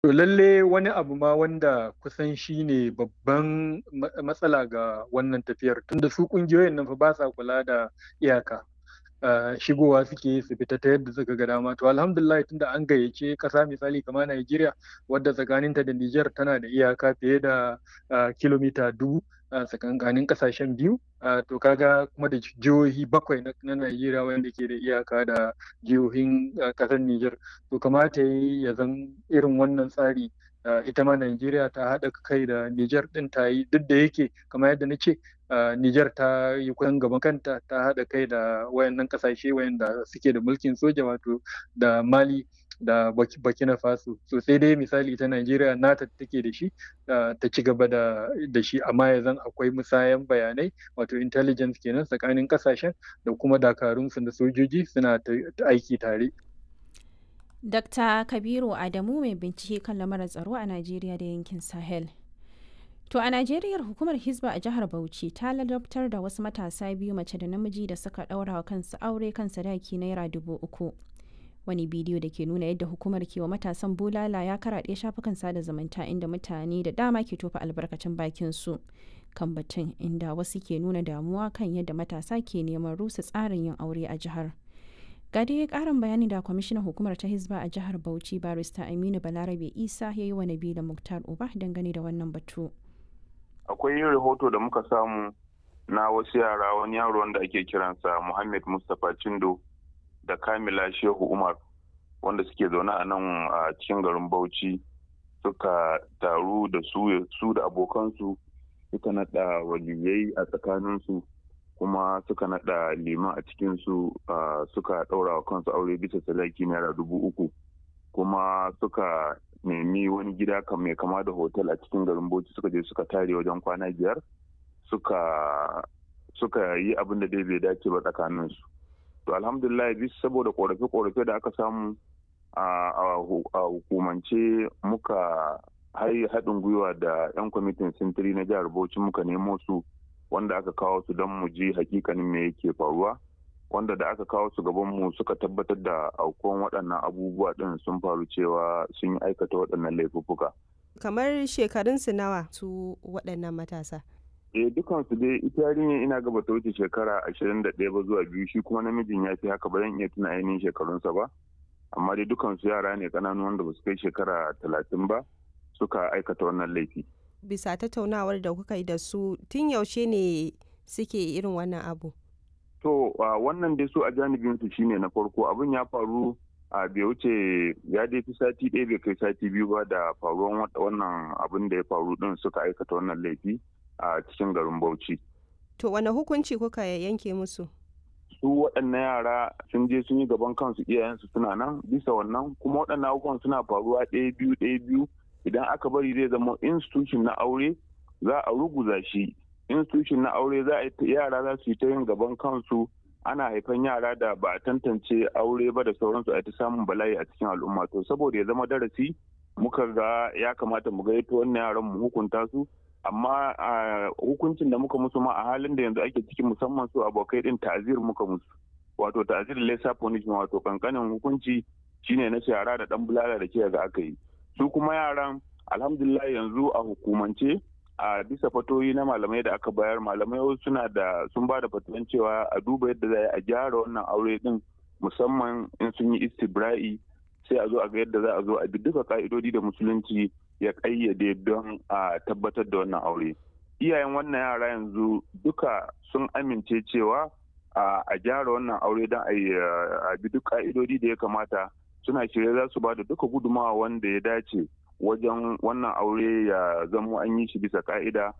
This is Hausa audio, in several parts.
To lalle wani abu ma wanda kusan shi ne babban matsala ga wannan tafiyar tunda su ƙungiyoyin nan fa ba sa kula da iyaka. Uh, shigowa suke su fita ta yadda suka ga dama to alhamdulillah tunda an gayyace ƙasa misali kamar Najeriya wadda tsakaninta da Nijar tana da iyaka fiye da uh, kilomita dubu a tsakankanin ƙasashen biyu uh, to kaga kuma da jihohi bakwai na Najeriya wanda ke da iyaka da jihohin ƙasar Nijar to kamata ya zan irin wannan tsari Uh, ita ma Najeriya ta haɗa kai da Nijar ɗin ta yi duk da yake kamar yadda na ce uh, Nijar ta yi kusan gaban kanta ta haɗa kai da wayannan ƙasashe wayanda suke da mulkin soja wato da Mali da Burkina Faso so sai dai misali ta Najeriya nata take da shi uh, ta ci gaba da, da shi amma ya zan akwai musayan bayanai wato intelligence kenan tsakanin ƙasashen da kuma dakarunsu da sojoji suna aiki tare. Dr. Kabiru Adamu mai bincike kan lamarin tsaro a Najeriya da yankin Sahel. To a Najeriya hukumar Hizba a jihar Bauchi ta ladabtar da wasu matasa biyu mace da namiji da suka ɗaura wa kansu aure kan sadaki naira dubu uku. Wani bidiyo da ke nuna yadda hukumar ke wa matasan bulala ya karaɗe shafukan sada zumunta inda mutane da dama ke tofa albarkacin bakin su kan batun inda wasu ke nuna damuwa kan yadda matasa ke neman rusa tsarin yin aure a jihar. ga dai karin bayani da kwamishinan hukumar ta hizba a jihar bauchi barista aminu balarabe isa ya yi wa nabila muktar uba dangane da wannan batu akwai yin rahoto da muka samu na wasu yara wani yaro wanda ake kiransa muhammad mustapha cindo da kamila shehu umar wanda suke zaune a nan a cikin garin bauchi suka taru da su da abokansu suka naɗa waliyai a tsakaninsu kuma suka nada liman a cikinsu suka ɗaura wa kansu aure bisa sadaki naira dubu uku kuma suka nemi wani gida kan mai kama da hotel a cikin garin bauchi suka je suka tare wajen kwana biyar suka suka yi abin da dai bai dace ba tsakaninsu to alhamdulillah bisa saboda korafe-korafe da aka samu a hukumance muka haɗin gwiwa da 'yan kwamitin sintiri na jihar bauchi muka nemo su wanda aka kawo su don mu ji hakikanin me yake faruwa wanda da aka kawo su gaban mu suka tabbatar da aukuwan waɗannan abubuwa ɗin sun faru cewa sun yi aikata waɗannan laifuffuka. kamar shekarunsu nawa su waɗannan matasa eh dukansu dai ita yarinyar ina gaba ta wuce shekara ashirin da ɗaya ba zuwa biyu shi kuma namijin ya fi haka ba zan iya tuna ainihin shekarunsa ba amma dai dukansu yara ne ƙananu wanda ba su kai shekara talatin ba suka aikata wannan laifi. bisa tattaunawar da kuka yi da su tun yaushe ne suke irin wannan abu to wannan dai su a janibin su shine na farko abin ya faru a bai wuce ya dai fi sati ɗaya bai kai sati biyu ba da faruwan wannan abin da ya faru din suka aikata wannan laifi a cikin garin bauchi to wane hukunci kuka yanke musu su waɗannan yara sun je sun yi gaban kansu iyayensu suna nan bisa wannan kuma waɗannan abubuwan suna faruwa ɗaya biyu ɗaya biyu idan aka bari zai zama institution na aure za a ruguza shi institution na aure za a yara za su yi ta yin gaban kansu ana haifan yara da ba a tantance aure ba da sauransu a ta samun bala'i a cikin al'umma to saboda ya zama darasi muka ga ya kamata mu gaito wannan yaran mu hukunta su amma hukuncin da muka musu ma a halin da yanzu ake ciki musamman su abokai din ta'azir muka musu wato ta'azir lesser punishment wato kankanin hukunci shine na shara da dan bulala da ke ga aka yi su kuma yaran alhamdulillah yanzu a hukumance a bisa fatoyi na malamai da aka bayar malamai suna da sun ba da fatuwan cewa a duba yadda za a gyara wannan aure din musamman in sun yi istibra'i sai a zo a ga yadda za a zo a bi duka ka'idodi da musulunci ya kayyade don a tabbatar da wannan aure iyayen wannan yara yanzu duka sun amince cewa a gyara wannan aure don a bi duk ka'idodi da ya kamata suna shirye za su ba da duka gudumawa wanda ya dace wajen wannan aure ya zama an yi shi bisa ka'ida.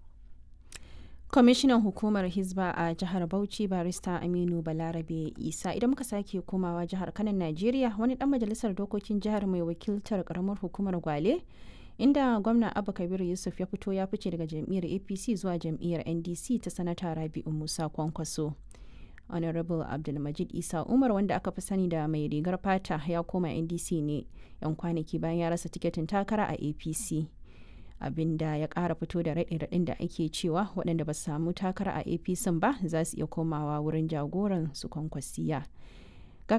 kwamishinan hukumar hizba a jihar bauchi barista aminu balarabe isa idan muka sake komawa jihar kanan najeriya wani dan majalisar dokokin jihar mai wakiltar karamar hukumar gwale inda gwamna abu kabiru yusuf ya fito ya fice daga jam'iyyar apc zuwa jam'iyyar ndc ta sanata rabi'u musa kwankwaso honorable abdulmajid isa umar wanda aka fi sani da mai rigar fata ya koma ndc ne yan kwanaki bayan ya rasa tiketin takara a apc abinda ya kara fito da raɗin da ake cewa waɗanda ba su samu takara a apc ba za su iya komawa wurin jagoran su kwankwasiya